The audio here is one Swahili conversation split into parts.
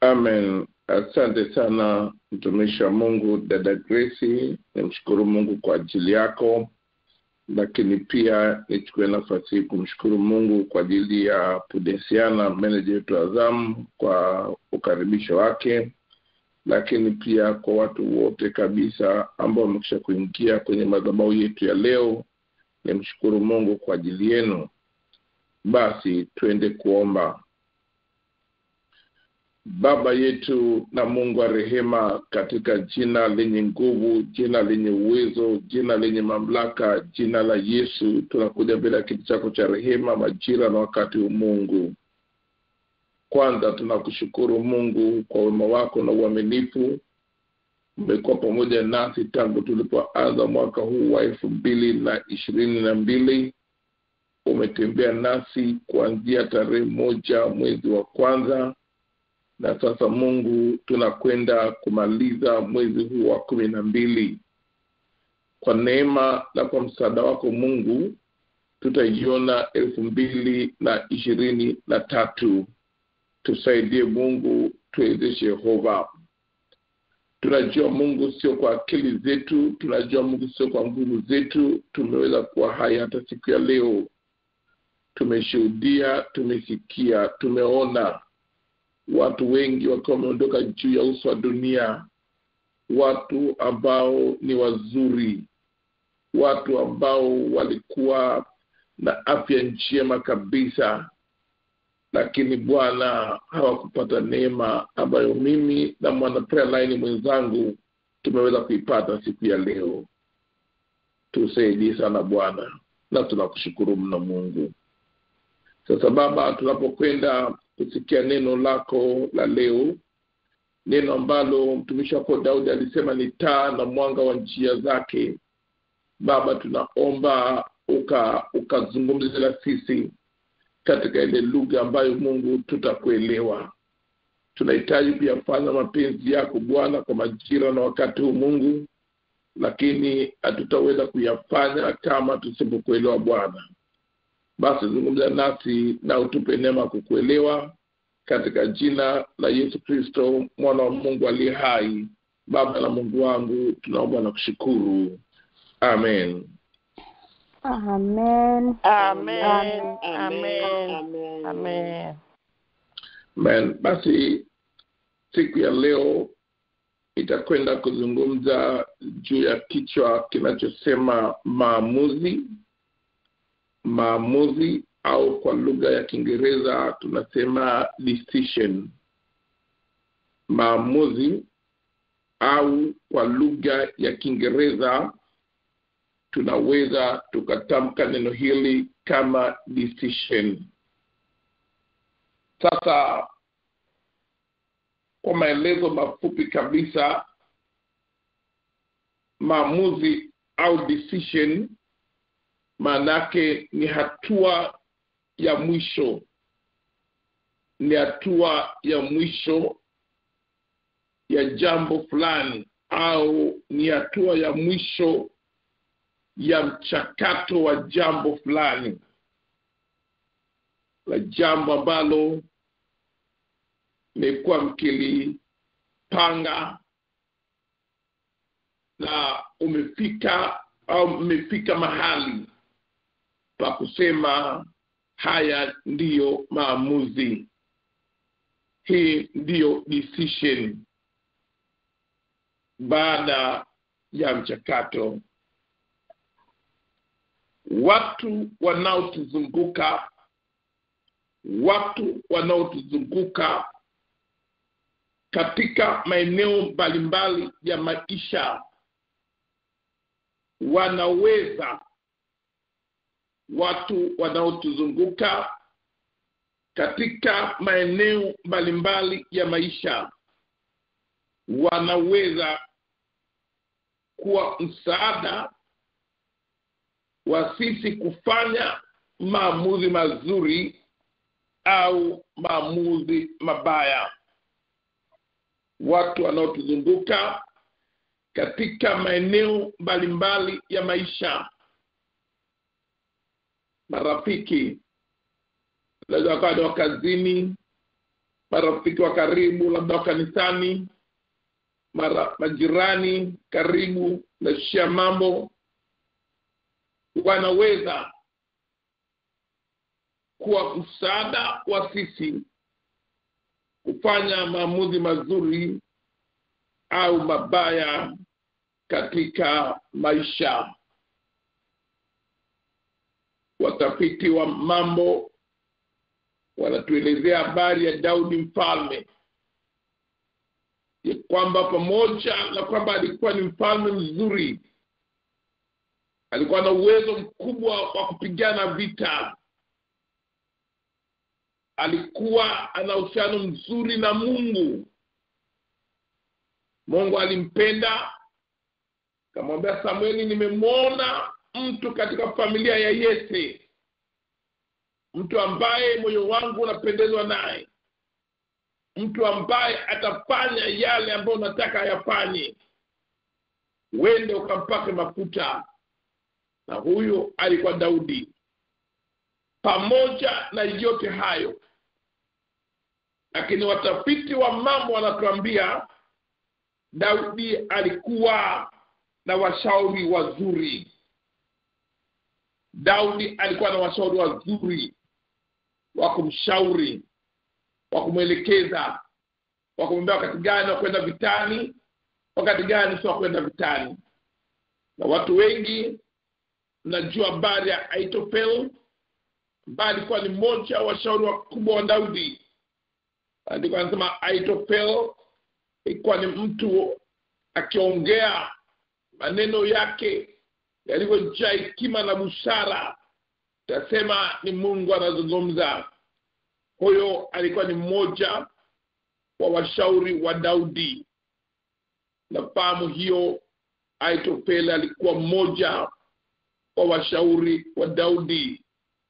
Amen. Asante sana mtumishi wa Mungu dada Grace, nimshukuru Mungu kwa ajili yako, lakini pia nichukue nafasi hii kumshukuru Mungu kwa ajili ya Pudensiana, meneja wetu Azam, kwa ukaribisho wake, lakini pia kwa watu wote kabisa ambao wamekisha kuingia kwenye madhabahu yetu ya leo. Nimshukuru Mungu kwa ajili yenu. Basi twende kuomba. Baba yetu na Mungu wa rehema, katika jina lenye nguvu, jina lenye uwezo, jina lenye mamlaka, jina la Yesu, tunakuja mbele ya kiti chako cha rehema, majira na wakati huu. Mungu, kwanza tunakushukuru Mungu kwa wema wako na uaminifu. Umekuwa pamoja nasi tangu tulipoanza mwaka huu wa elfu mbili na ishirini na mbili. Umetembea nasi kuanzia tarehe moja mwezi wa kwanza na sasa Mungu, tunakwenda kumaliza mwezi huu wa kumi na mbili. Kwa neema na kwa msaada wako Mungu, tutaiona elfu mbili na ishirini na tatu. Tusaidie Mungu, tuwezeshe Yehova. Tunajua Mungu, sio kwa akili zetu, tunajua Mungu, sio kwa nguvu zetu tumeweza kuwa hai hata siku ya leo. Tumeshuhudia, tumesikia, tumeona watu wengi wakiwa wameondoka juu ya uso wa dunia, watu ambao ni wazuri, watu ambao walikuwa na afya njema kabisa, lakini Bwana hawakupata neema ambayo mimi na mwana prayer line mwenzangu tumeweza kuipata siku ya leo. Tusaidie sana Bwana, na tunakushukuru mno Mungu. Sasa Baba, tunapokwenda kusikia neno lako la leo, neno ambalo mtumishi wako Daudi alisema ni taa na mwanga wa njia zake. Baba, tunaomba uka ukazungumze na sisi katika ile lugha ambayo Mungu tutakuelewa. Tunahitaji kuyafanya mapenzi yako Bwana kwa majira na wakati huu Mungu, lakini hatutaweza kuyafanya kama tusipokuelewa Bwana. Basi zungumza nasi na utupe neema kukuelewa katika jina la Yesu Kristo mwana wa Mungu aliye hai. Baba na Mungu wangu, tunaomba na kushukuru, amen. Amen. Amen. Amen. Amen. Amen. Basi siku ya leo itakwenda kuzungumza juu ya kichwa kinachosema maamuzi maamuzi au kwa lugha ya Kiingereza tunasema decision. Maamuzi au kwa lugha ya Kiingereza tunaweza tukatamka neno hili kama decision. Sasa kwa maelezo mafupi kabisa, maamuzi au decision maanake ni hatua ya mwisho, ni hatua ya mwisho ya jambo fulani, au ni hatua ya mwisho ya mchakato wa jambo fulani, la jambo ambalo mmekuwa mkilipanga na umefika au mmefika mahali pa kusema haya ndiyo maamuzi, hii ndiyo decision, baada ya mchakato. Watu wanaotuzunguka, watu wanaotuzunguka katika maeneo mbalimbali ya maisha wanaweza watu wanaotuzunguka katika maeneo mbalimbali ya maisha wanaweza kuwa msaada wa sisi kufanya maamuzi mazuri au maamuzi mabaya. Watu wanaotuzunguka katika maeneo mbalimbali ya maisha marafiki, wanaweza wakawa ni wa kazini, marafiki wa karibu labda wa kanisani mara majirani karibu nashia mambo wanaweza kuwa msaada wa sisi kufanya maamuzi mazuri au mabaya katika maisha watafiti wa mambo wanatuelezea habari ya daudi mfalme ya kwamba pamoja na kwamba alikuwa ni mfalme mzuri alikuwa na uwezo mkubwa wa kupigana vita alikuwa ana uhusiano mzuri na mungu mungu alimpenda kamwambia samueli nimemwona mtu katika familia ya yese mtu ambaye moyo wangu unapendezwa naye mtu ambaye atafanya yale ambayo unataka ayafanye wende ukampake mafuta na huyo alikuwa daudi pamoja na yote hayo lakini watafiti wa mambo wanatuambia daudi alikuwa na washauri wazuri daudi alikuwa na washauri wazuri wa kumshauri wa kumwelekeza wa kumwambia wakati gani wa kwenda vitani wakati gani sio wa kwenda vitani na watu wengi mnajua habari ya aitofel ambaye alikuwa ni mmoja wa washauri wakubwa wa daudi andiko anasema aitofel ilikuwa ni mtu akiongea maneno yake yalivyojaa hekima na busara tasema ni mungu anazungumza huyo alikuwa ni mmoja wa washauri wa daudi nafahamu hiyo aitofel alikuwa mmoja wa washauri wa daudi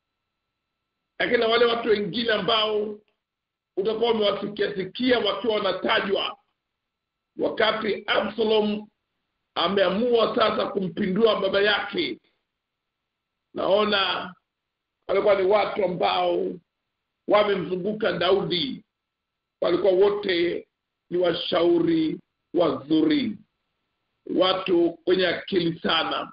lakini na wale watu wengine ambao utakuwa umewasikiasikia wakiwa wanatajwa wakati absalom ameamua sasa kumpindua baba yake naona walikuwa ni watu ambao wamemzunguka daudi walikuwa wote ni washauri wazuri watu wenye akili sana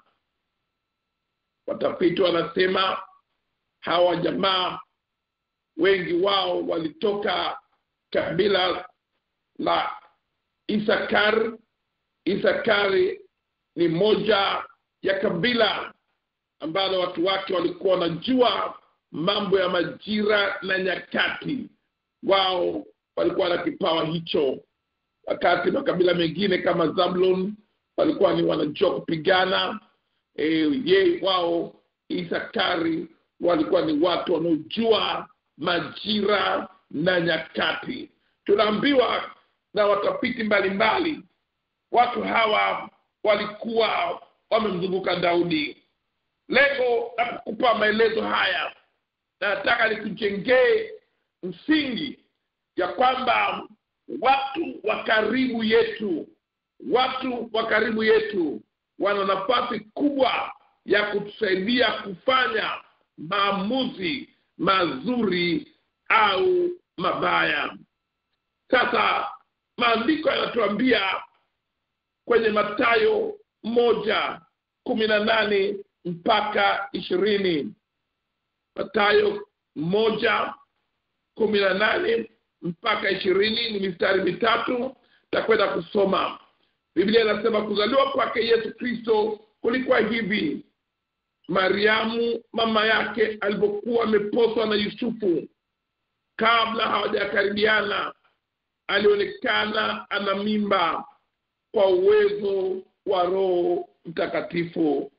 watafiti wanasema hawa jamaa wengi wao walitoka kabila la isakar isakari ni moja ya kabila ambalo watu wake walikuwa wanajua mambo ya majira na nyakati wao walikuwa na kipawa hicho wakati makabila mengine kama zablon walikuwa ni wanajua kupigana e, ye wao isakari walikuwa ni watu wanaojua majira na nyakati tunaambiwa na watafiti mbalimbali watu hawa walikuwa wamemzunguka daudi lengo la kukupa maelezo haya nataka nikujengee msingi ya kwamba watu wa karibu yetu watu wa karibu yetu wana nafasi kubwa ya kutusaidia kufanya maamuzi mazuri au mabaya sasa maandiko yanatuambia kwenye matayo moja kumi na nane mpaka ishirini matayo moja kumi na nane mpaka ishirini ni mistari mitatu takwenda kusoma biblia inasema kuzaliwa kwake yesu kristo kulikuwa hivi mariamu mama yake alipokuwa ameposwa na yusufu kabla hawajakaribiana alionekana ana mimba kwa uwezo wa roho mtakatifu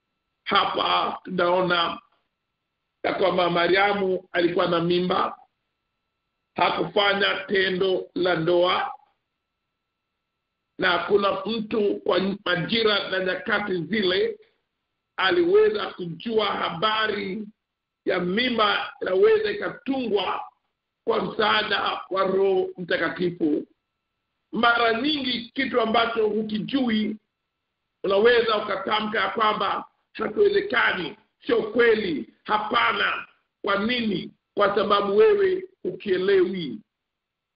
hapa tunaona ya kwamba mariamu alikuwa na mimba hakufanya tendo la ndoa na hakuna mtu kwa majira na nyakati zile aliweza kujua habari ya mimba inaweza ikatungwa kwa msaada wa roho mtakatifu mara nyingi kitu ambacho hukijui unaweza ukatamka ya kwamba hakiwezekani sio kweli hapana kwa nini kwa sababu wewe ukielewi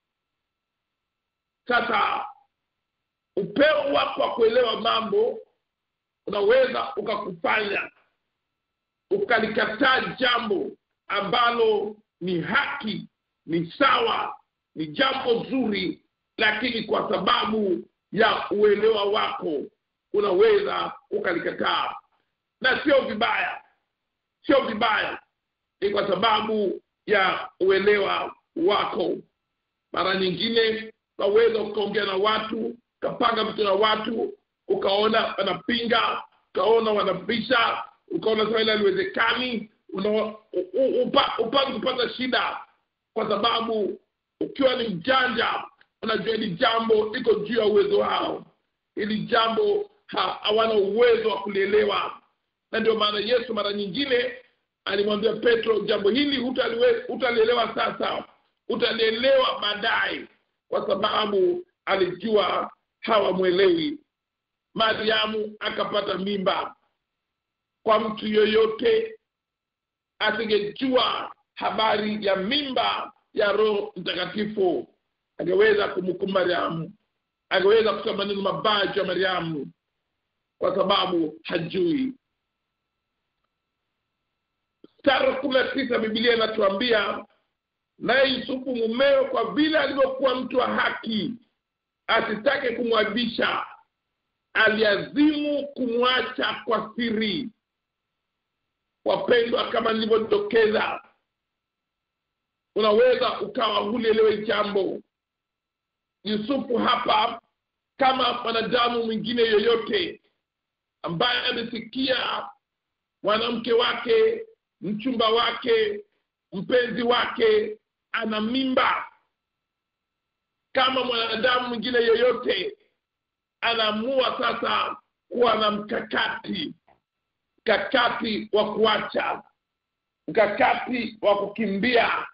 sasa upeo wako wa kuelewa mambo unaweza ukakufanya ukalikataa jambo ambalo ni haki ni sawa ni jambo zuri lakini kwa sababu ya uelewa wako unaweza ukalikataa na sio vibaya sio vibaya ni kwa sababu ya uelewa wako mara nyingine unaweza ukaongea na watu ukapanga vitu na watu ukaona wanapinga ukaona wanabisha ukaona sasa ile haliwezekani upanga kupata shida kwa sababu ukiwa ni mjanja unajua hili jambo liko juu ya uwezo wao hili jambo hawana uwezo wa kulielewa na ndio maana yesu mara nyingine alimwambia petro jambo hili utalielewa sasa utalielewa baadaye kwa sababu alijua hawamwelewi mariamu akapata mimba kwa mtu yoyote asingejua habari ya mimba ya roho mtakatifu angeweza kumhukumu mariamu angeweza kusema maneno mabaya juu ya mariamu kwa sababu hajui mstari kumi na tisa bibilia inatuambia naye yusufu mumeo kwa vile alivyokuwa mtu wa haki asitake kumwabisha aliazimu kumwacha kwa siri wapendwa kama nilivyodokeza unaweza ukawa hulielewe jambo yusufu hapa kama mwanadamu mwingine yoyote ambaye amesikia mwanamke wake mchumba wake mpenzi wake ana mimba kama mwanadamu mwingine yoyote anaamua sasa kuwa na mkakati mkakati wa kuacha mkakati wa kukimbia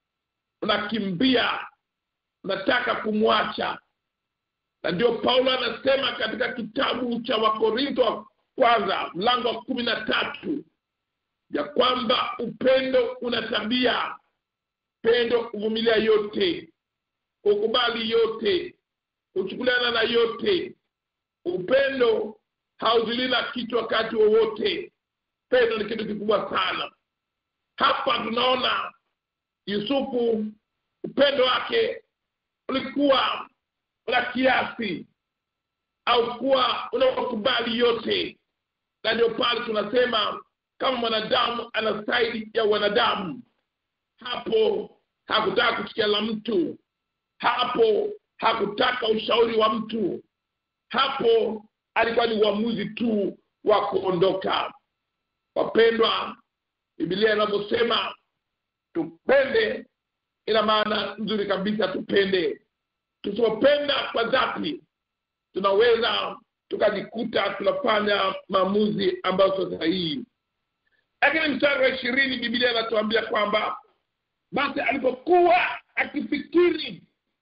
unakimbia unataka kumwacha na ndio paulo anasema katika kitabu cha wakorintho wa kwanza mlango wa kumi na tatu ya kwamba upendo una tabia pendo kuvumilia yote kukubali yote kuchukuliana na yote upendo hauzulii na kitu wakati wowote pendo ni kitu kikubwa sana hapa tunaona yusufu upendo wake ulikuwa una kiasi au kuwa unaokubali yote na ndio pale tunasema kama mwanadamu ana staili ya wanadamu hapo hakutaka kusikia la mtu hapo hakutaka ushauri wa mtu hapo alikuwa ni uamuzi tu wa kuondoka wapendwa bibilia inavyosema tupende ina maana nzuri kabisa tupende tusipopenda kwa dhati tunaweza tukajikuta tunafanya maamuzi ambayo sio sahihi lakini mstari wa ishirini bibilia inatuambia kwamba basi alipokuwa akifikiri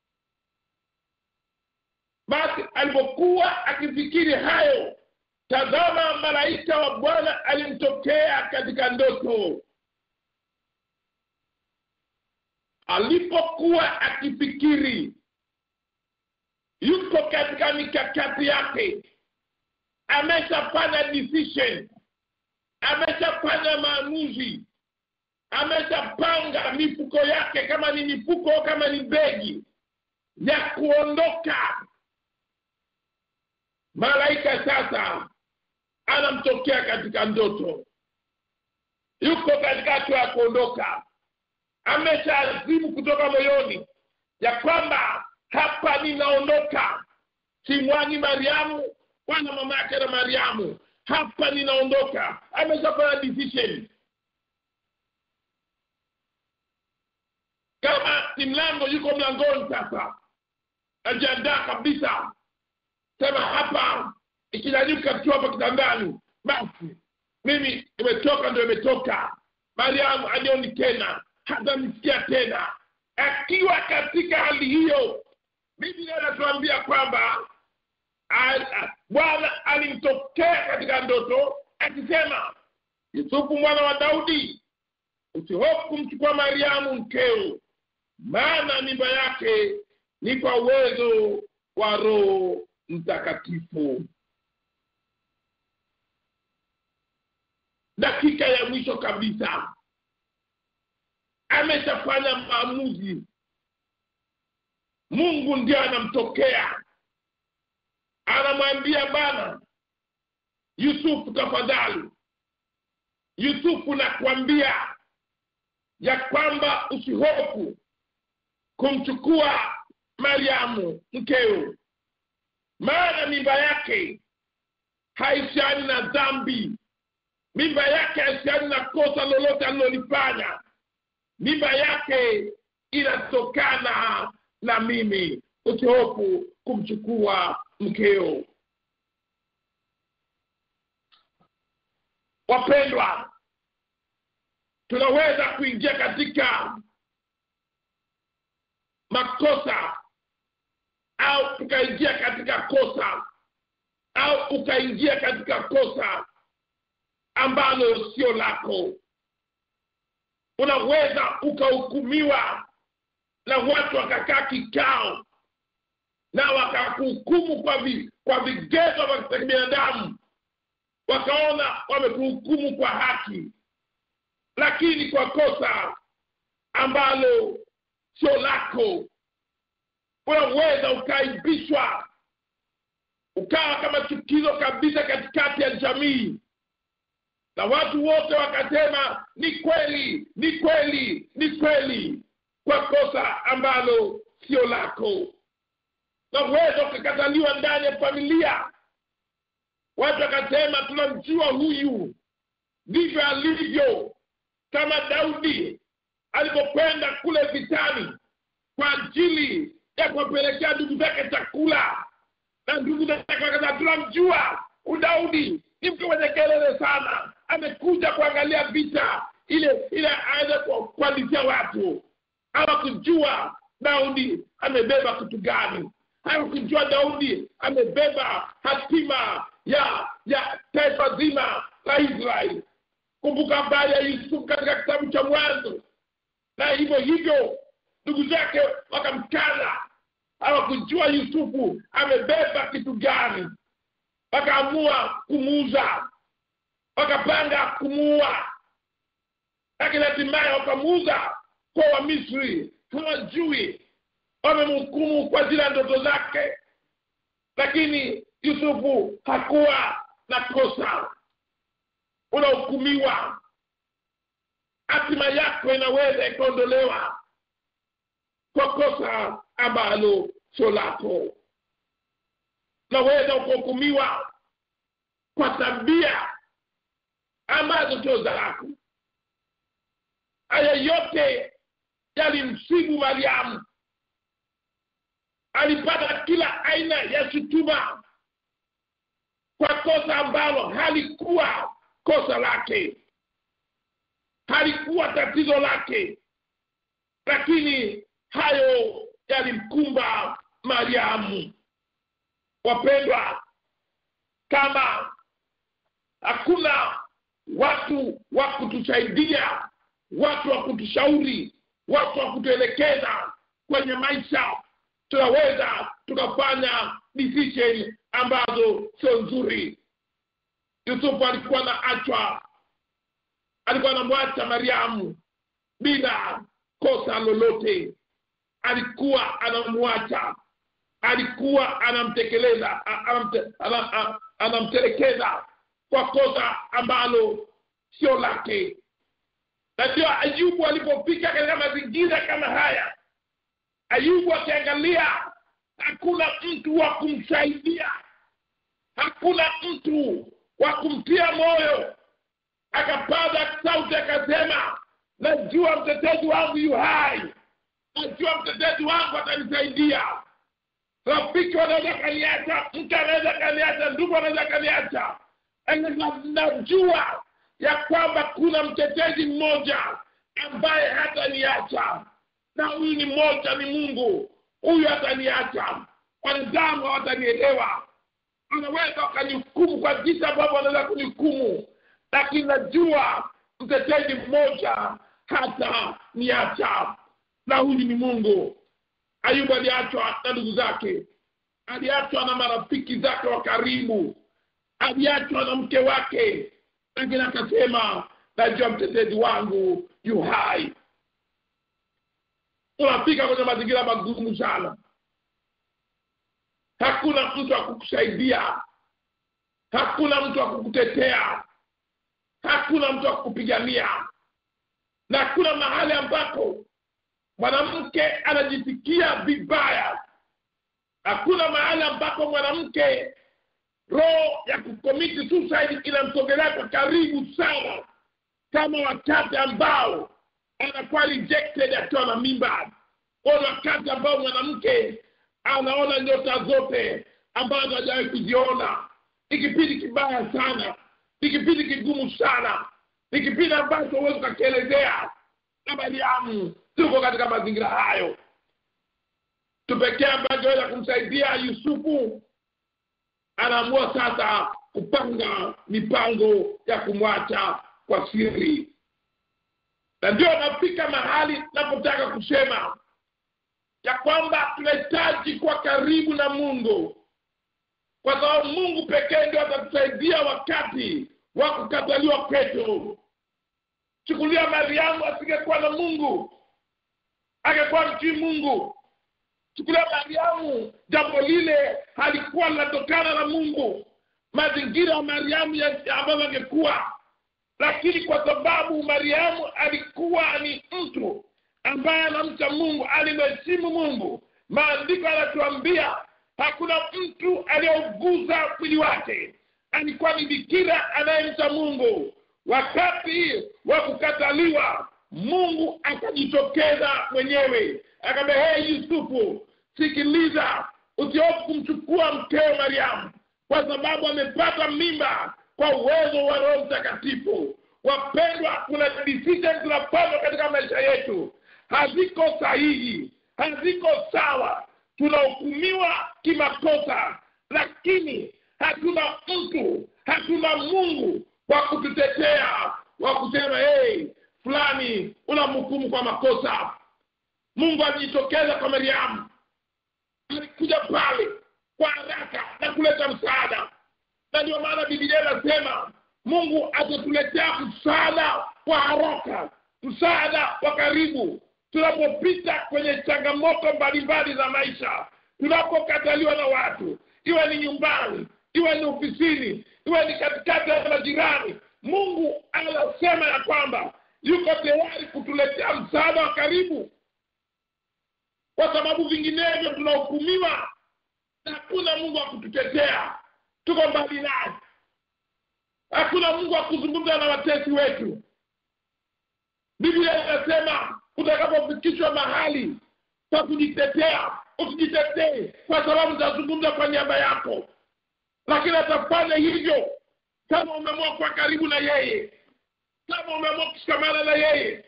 basi alipokuwa akifikiri hayo tazama malaika wa bwana alimtokea katika ndoto alipokuwa akifikiri yuko katika mikakati yake ameshafanya decision ameshafanya maamuzi ameshapanga mifuko yake kama ni mifuko kama ni begi ya kuondoka malaika sasa anamtokea katika ndoto yuko katika hatua ya kuondoka ameshaazimu kutoka moyoni ya kwamba hapa ninaondoka simwani mariamu wala mama yake na mariamu hapa ninaondoka ameshafanya decision kama ni mlango yuko mlangoni sasa najiandaa kabisa sema hapa ikinyanyuka tu hapa kitandani basi mimi imetoka ndio imetoka mariamu anioni tena hata nisikia tena akiwa katika hali hiyo biblia anatuambia kwamba bwana alimtokea katika ndoto akisema yusufu mwana wa daudi usihofu kumchukua mariamu mkeo maana mimba yake ni kwa uwezo wa roho mtakatifu dakika ya mwisho kabisa ameshafanya maamuzi mungu ndio anamtokea anamwambia bana yusufu tafadhali yusufu nakwambia ya kwamba usihofu kumchukua mariamu mkeo maana mimba yake haisiani na dhambi mimba yake haisiani na kosa lolote alilolifanya mimba yake inatokana na mimi usihofu kumchukua mkeo wapendwa tunaweza kuingia katika makosa au tukaingia katika kosa au ukaingia katika kosa ambalo sio lako unaweza ukahukumiwa na watu wakakaa kikao na wakakuhukumu kwa vi, kwa vigezo vya kibinadamu wakaona wamekuhukumu kwa haki lakini kwa kosa ambalo sio lako unaweza ukaibishwa ukawa kama chukizo kabisa katikati ya jamii na watu wote wakasema ni kweli ni kweli ni kweli kwa kosa ambalo sio lako naweza ukakataliwa ndani ya familia watu wakasema tunamjua huyu ndivyo alivyo kama daudi alipokwenda kule vitani kwa ajili ya kuwapelekea ndugu zake chakula na ndugu zake wakasema tunamjua udaudi ni mtu mwenye kelele sana amekuja kuangalia vita ile ile aweze kualizia watu hawakujua daudi amebeba kitu gani hawakujua daudi amebeba hatima ya ya taifa zima la israeli kumbuka habari ya yusufu katika kitabu cha mwanzo na hivyo hivyo ndugu zake wakamkana hawakujua yusufu amebeba kitu gani wakaamua kumuuza wakapanga kumuua lakini hatimaye wakamuuza kwa wamisri hawajui wamemhukumu kwa zile ndoto zake lakini yusufu hakuwa na kosa unahukumiwa hatima yako inaweza ikaondolewa kwa kosa ambalo sio lako unaweza ukahukumiwa kwa tabia ambazo sio za lako haya yote yalimsibu mariamu alipata kila aina ya shutuma kwa kosa ambalo halikuwa kosa lake halikuwa tatizo lake lakini hayo yalimkumba mariamu wapendwa kama hakuna watu wa kutusaidia watu wa kutushauri watu wa kutuelekeza kwenye maisha tunaweza tukafanya decision ambazo sio nzuri yusufu alikuwa na achwa alikuwa anamwacha mariamu bila kosa lolote alikuwa anamwacha alikuwa anamtekeleza anamte, anam, anamtelekeza kwa kosa ambalo sio lake na ndio ayubu alipofika katika mazingira kama haya ayubu akiangalia hakuna mtu wa kumsaidia hakuna mtu wa kumtia moyo akapaza sauti akasema najua mtetezi wangu yu hai najua mtetezi wangu atanisaidia rafiki wanaweza kaniacha mke anaweza kaniacha ndugu anaweza kaniacha najua ya kwamba kuna mtetezi mmoja ambaye hataniacha na huyu ni mmoja ni mungu huyu hataniacha wanadamu hawatanielewa wanaweza wakanihukumu kwa jinsi ambavyo wanaweza kunihukumu lakini najua mtetezi mmoja hata niacha na huyu ni mungu ayubu aliachwa na ndugu zake aliachwa na marafiki zake wa karibu aliachwa na mke wake lakini akasema najua mtetezi wangu yu hai unafika kwenye mazingira magumu sana hakuna mtu wa kukusaidia hakuna mtu wa kukutetea hakuna mtu wa kukupigania na hakuna mahali ambapo mwanamke anajisikia vibaya hakuna mahali ambapo mwanamke roho ya kukomiti suicide inamsogelea kwa karibu sana kama wakati ambao anakuwa rejected akiwa na mimba ni wakati ambao mwanamke anaona nyota zote ambazo hajawahi kuziona ni kipindi kibaya sana ni kipindi kigumu sana ni kipindi ambacho huwezi ukakielezea na mariamu tuko katika mazingira hayo tupekee ambacho weza kumsaidia yusufu anaamua sasa kupanga mipango ya kumwacha kwa siri na ndio nafika mahali napotaka kusema ya kwamba tunahitaji kuwa karibu na mungu kwa sababu mungu pekee ndio atatusaidia wakati wa kukataliwa kwetu chukulia mariamu asingekuwa na mungu angekuwa mtii mungu chukulia mariamu jambo lile halikuwa linatokana na mungu mazingira ya mariamu ambayo angekuwa lakini kwa sababu mariamu alikuwa ni mtu ambaye anamcha mungu alimheshimu mungu maandiko yanatuambia hakuna mtu aliyeuguza mwili wake alikuwa ni bikira anayemcha mungu wakati wa kukataliwa mungu akajitokeza mwenyewe akaambia hee yusufu sikiliza usiofu kumchukua mkeo mariamu kwa sababu amepata mimba kwa uwezo wa roho mtakatifu wapendwa kuna decision tunapaswa katika maisha yetu haziko sahihi haziko sawa tunahukumiwa kimakosa lakini hatuna mtu hatuna mungu wa kututetea wa kusema hey, fulani unamhukumu kwa makosa mungu alijitokeza kwa mariamu alikuja pale kwa haraka na kuleta msaada na ndio maana bibilia inasema mungu atatuletea msaada wa haraka msaada wa karibu tunapopita kwenye changamoto mbalimbali za maisha tunapokataliwa na watu iwe ni nyumbani iwe ni ofisini iwe ni katikati ya majirani mungu anasema ya kwamba yuko tayari kutuletea msaada wa karibu kwa sababu vinginevyo tunahukumiwa na hakuna mungu wa kututetea tuko mbali naye hakuna mungu wa kuzungumza na watesi wetu biblia inasema utakapofikishwa mahali pa kujitetea usijitetee kwa sababu utazungumza kwa niaba yako lakini atafanya hivyo kama umeamua kuwa karibu na yeye kama umeamua kushikamana na yeye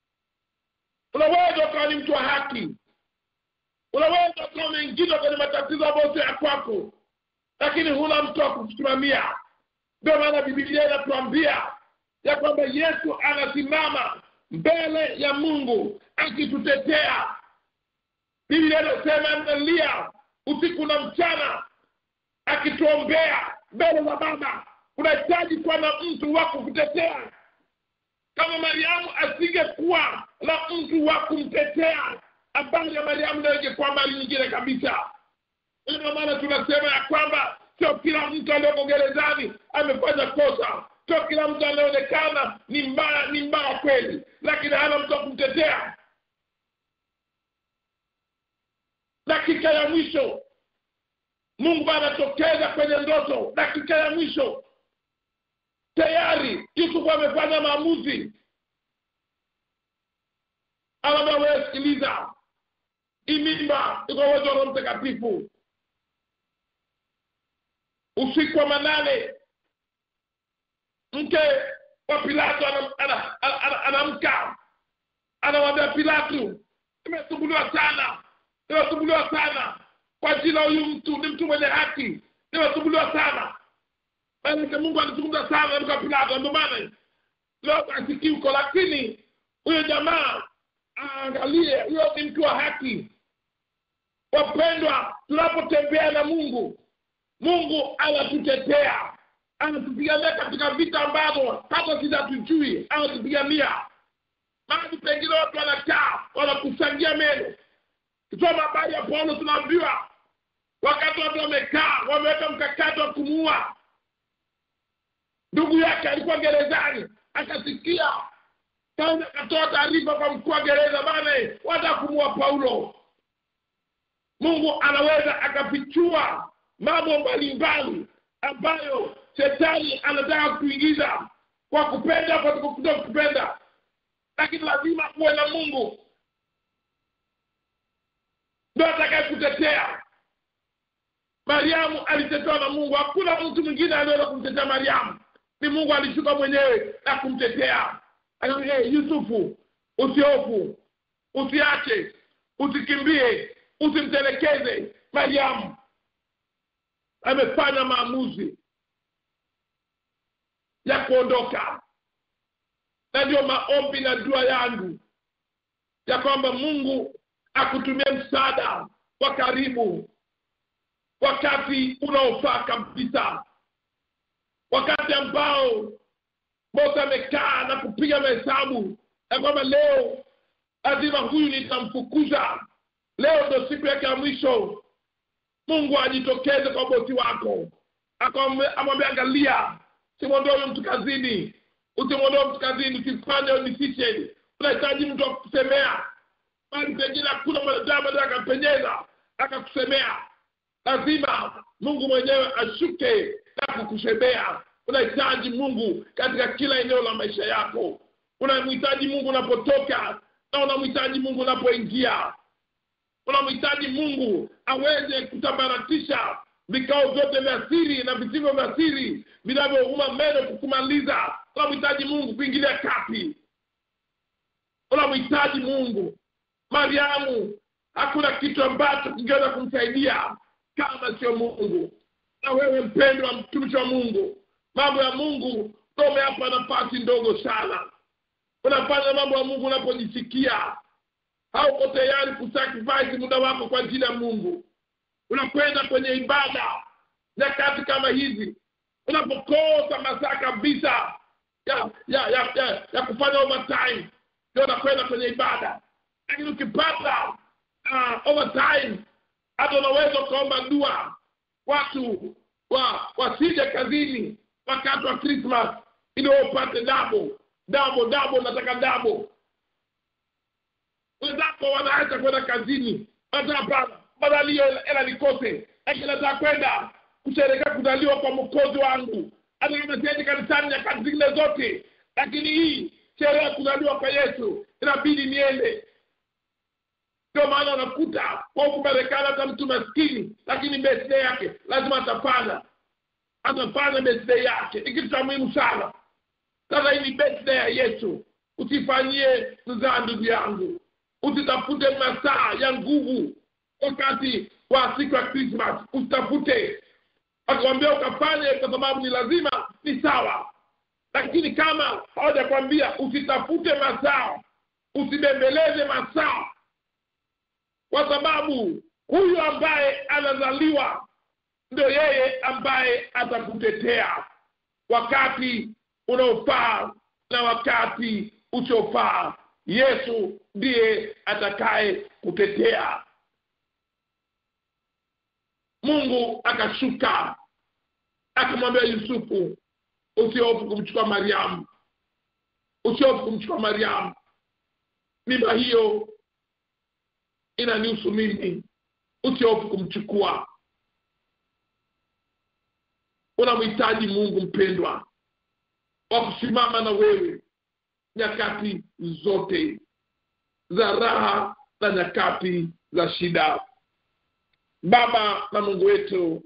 unaweza ukawa ni mtu wa haki unaweza ukawa umeingizwa kwenye matatizo ambayo sio ya kwako lakini huna mtu wa kukusimamia ndio maana bibilia inatuambia ya kwamba yesu anasimama mbele ya mungu akitutetea biblia inasema analia usiku na mchana akituombea mbele za baba unahitaji kuwa na mtu wa kukutetea kama mariamu asingekuwa na mtu wa kumtetea habari ya mariamu ndio ingekuwa mbali nyingine kabisa ndio maana tunasema ya kwamba sio kila mtu aliyoko gerezani amefanya kosa sio kila mtu anaonekana ni mbaya ni mbaya kweli lakini hana mtu wa kumtetea dakika ya mwisho mungu anatokeza kwenye ndoto dakika ya mwisho tayari yusufu amefanya maamuzi anambia wewe sikiliza imimba iko uwezo wa roho mtakatifu usiku wa manane mke wa pilato anamka ana, ana, ana, ana anamwambia pilato imesumbuliwa sana nimesumbuliwa sana kwa ajili ya huyu mtu ni mtu mwenye haki nimesumbuliwa sana manake mungu alizungumza sana kwa pilato ndio maana leo asikii huko lakini huyo jamaa aangalie huyo ni mtu wa haki wapendwa tunapotembea na mungu mungu anatutetea anatupigania katika vita ambavyo hata sisi hatujui anatupigania mahali pengine watu wanakaa wanakusangia meno kisoma habari ya paulo tunaambiwa wakati watu wamekaa wameweka mkakati wa kumuua ndugu yake alikuwa gerezani akasikia kaenda akatoa taarifa kwa mkuu wa gereza bana wata kumuua paulo mungu anaweza akafichua mambo mbalimbali ambayo shetani anataka kuingiza kwa kupenda kwa kuto kupenda lakini lazima kuwe na mungu ndo atakaye kutetea mariamu alitetewa na mungu hakuna mtu mwingine aliweza kumtetea mariamu ni mungu alishuka mwenyewe na kumtetea Akamwambia, hey, yusufu usiofu usiache usikimbie usimtelekeze mariamu amefanya maamuzi ya kuondoka na ndio maombi na dua yangu ya kwamba mungu akutumie msaada wa karibu wakati unaofaa kabisa wakati ambao bosi amekaa na kupiga mahesabu ya kwamba leo lazima huyu nitamfukuza leo ndo siku yake ya mwisho mungu ajitokeze kwa bosi wako amwambia angalia simwondoe huyo mtu kazini usimwondoe mtu kazini usifanye decision unahitaji mtu akusemea bali pengine hakuna mwanadamu anaweza akapenyeza akakusemea lazima mungu mwenyewe ashuke na kukusemea unahitaji mungu katika kila eneo la maisha yako unamhitaji mungu unapotoka na unamhitaji mungu unapoingia unamhitaji mungu aweze kutabaratisha vikao vyote vya siri na visivyo vya siri vinavyouma meno kukumaliza unamhitaji mungu kuingilia kati unamhitaji mungu mariamu hakuna kitu ambacho kingeweza kumsaidia kama sio mungu na wewe mpendwa mtumishi wa mungu mambo ya mungu ndo umeapa nafasi ndogo sana unafanya mambo ya mungu unapojisikia hauko tayari kusacrifice muda wako kwa ajili ya mungu unakwenda kwenye ibada nyakati kama hizi unapokosa masaa kabisa ya ya ya, ya, ya kufanya overtime ndio unakwenda kwenye ibada lakini ukipata uh, overtime hata unaweza ukaomba dua watu wa wasije kazini wakati wa krismas ili upate dabo dabo dabo nataka dabo wenzako wanaacha kwenda kazini hata hapana badali hiyo hela nikose lakini nataka kwenda kusherekea kuzaliwa kwa mkozi wangu hata kama siendi kanisani nyakati zingine zote lakini hii sherehe ya kuzaliwa kwa yesu inabidi niende ndio maana unakuta kwa huku marekani hata mtu maskini lakini birthday yake lazima atafanya atafanya birthday yake ni kitu cha muhimu sana sasa hii ni birthday ya yesu usifanyie mzaa ndugu yangu usitafute masaa ya nguvu wakati wa siku ya krismas usitafute akikwambia ukafanye kwa sababu ni lazima ni sawa lakini kama hawajakwambia usitafute masaa usibembeleze masaa kwa sababu huyu ambaye anazaliwa ndio yeye ambaye atakutetea wakati unaofaa na wakati usiofaa yesu ndiye atakaye kutetea mungu akashuka akamwambia yusufu usiofu kumchukua mariamu usiofu kumchukua mariamu mimba hiyo inanihusu mimi usiofu kumchukua unamhitaji mungu mpendwa wa kusimama na wewe nyakati zote za raha na nyakati za shida baba na mungu wetu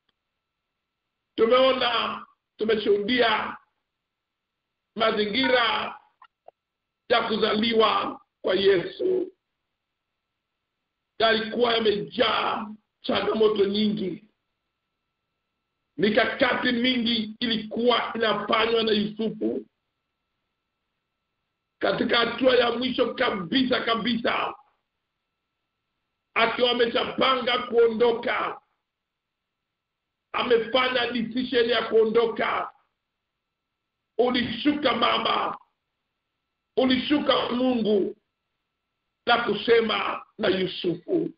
tumeona tumeshuhudia mazingira ya kuzaliwa kwa yesu yalikuwa yamejaa changamoto nyingi mikakati mingi ilikuwa inafanywa na yusufu katika hatua ya mwisho kabisa kabisa akiwa ameshapanga kuondoka amefanya decision ya kuondoka ulishuka mama ulishuka mungu na kusema na yusufu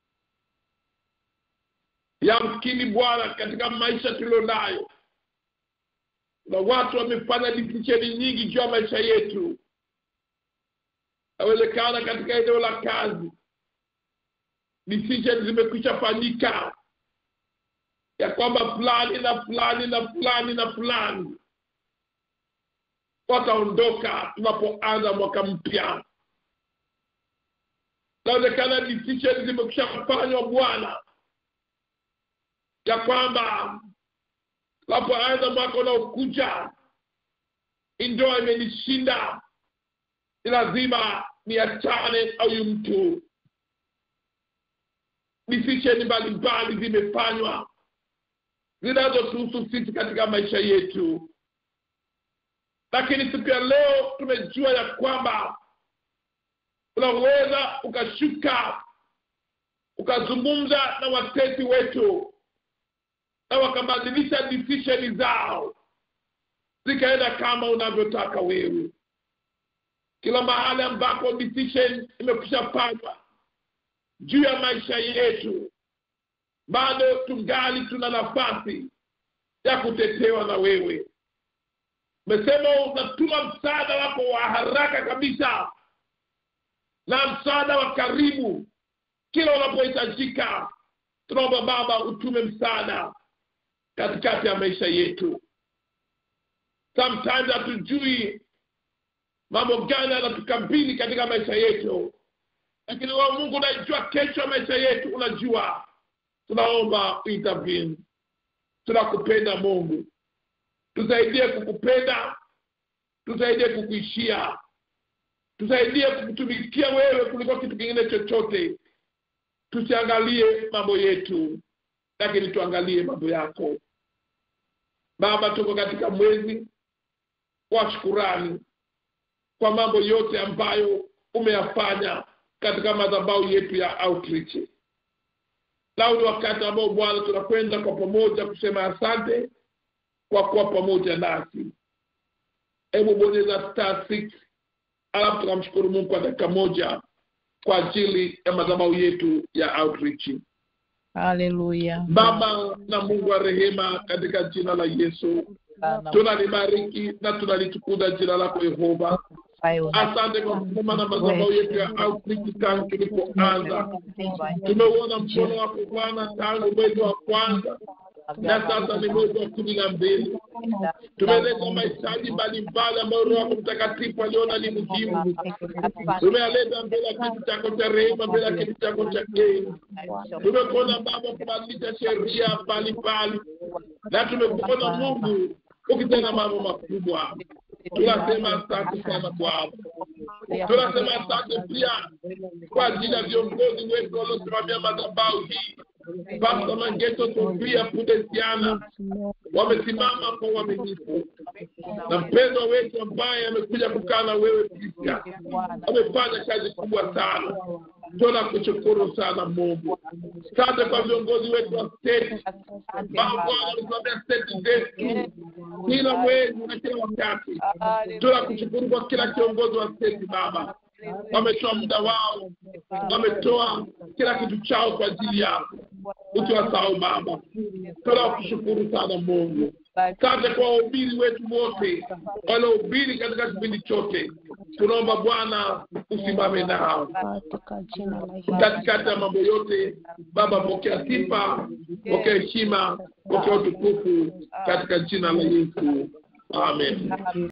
yamkini bwana katika maisha tulio nayo na watu wamefanya disisheni nyingi juu ya maisha yetu awezekana katika eneo la kazi decision zimekwisha fanyika ya kwamba fulani na fulani na fulani na fulani wataondoka tunapoanza mwaka mpya nawezekana decision zimekwisha fanywa bwana ya kwamba napoanza mwaka unaokuja indoa imenishinda ni lazima niachane au mtu decision mbalimbali zimefanywa zinazotuhusu sisi katika maisha yetu lakini siku ya leo tumejua ya kwamba unaweza ukashuka ukazungumza na watesi wetu na wakabadilisha decision zao zikaenda kama unavyotaka wewe kila mahali ambako decision imekwisha fanywa juu ya maisha yetu bado tungali tuna nafasi ya kutetewa na wewe umesema unatuma msaada wako wa haraka kabisa na msaada wa karibu kila unapohitajika tunaomba baba utume msaada katikati ya maisha yetu sometimes hatujui mambo gani yanatukabili katika maisha yetu lakini wa mungu unaijua kesho ya maisha yetu unajua tunaomba intervene tunakupenda mungu tusaidie kukupenda tusaidie kukuishia tusaidie kukutumikia wewe kuliko kitu kingine chochote tusiangalie mambo yetu lakini tuangalie mambo yako baba tuko katika mwezi wa shukurani kwa mambo yote ambayo umeyafanya katika madhabahu yetu ya outreach lau ni wakati ambao bwana tunakwenda kwa pamoja kusema asante kwa kuwa pamoja nasi hebu bonyeza star six alafu tukamshukuru mungu kwa dakika moja kwa ajili ya madhabahu yetu ya outreach Haleluya. baba na mungu wa rehema katika jina la yesu tunalibariki na tunalitukuza jina lako yehova asante kwa kusema na madhabahu yetu ya outreach tangu tulipoanza tumeuona mkono wako bwana tangu mwezi wa kwanza na sasa ni mwezi wa kumi na mbili tumeleta mahitaji mbalimbali ambayo roho wako mtakatifu aliona ni muhimu tumeyaleta mbele ya kiti chako cha rehema mbele ya kiti chako cha enzi tumekuona baba kubadilisha sheria mbalimbali na tumekuona mungu ukitenda mambo makubwa tunasema asante sana bwana tunasema asante pia kwa ajili ya viongozi wetu waliosimamia madhabahu hii Pasta Mangeto Sofia Pudesiana wamesimama kwa uaminifu, na mpendwa wetu ambaye amekuja kukaa na wewe Kristo amefanya kazi kubwa sana. Tunakushukuru sana Mungu. Asante kwa viongozi wetu wa state ambao wanasimamia state zetu kila mwezi na kila wakati. Tunakushukuru kwa kila kiongozi wa state Baba, wametoa muda wao, wametoa kila kitu chao kwa ajili yako. Ukiwasahau Baba, tunakushukuru sana Mungu. Asante kwa wahubiri wetu wote waliohubiri katika kipindi chote. Tunaomba Bwana usimame nao Katika jina la Yesu. katikati ya mambo yote. Baba, pokea sifa, pokea heshima, pokea utukufu katika jina la Yesu, amen.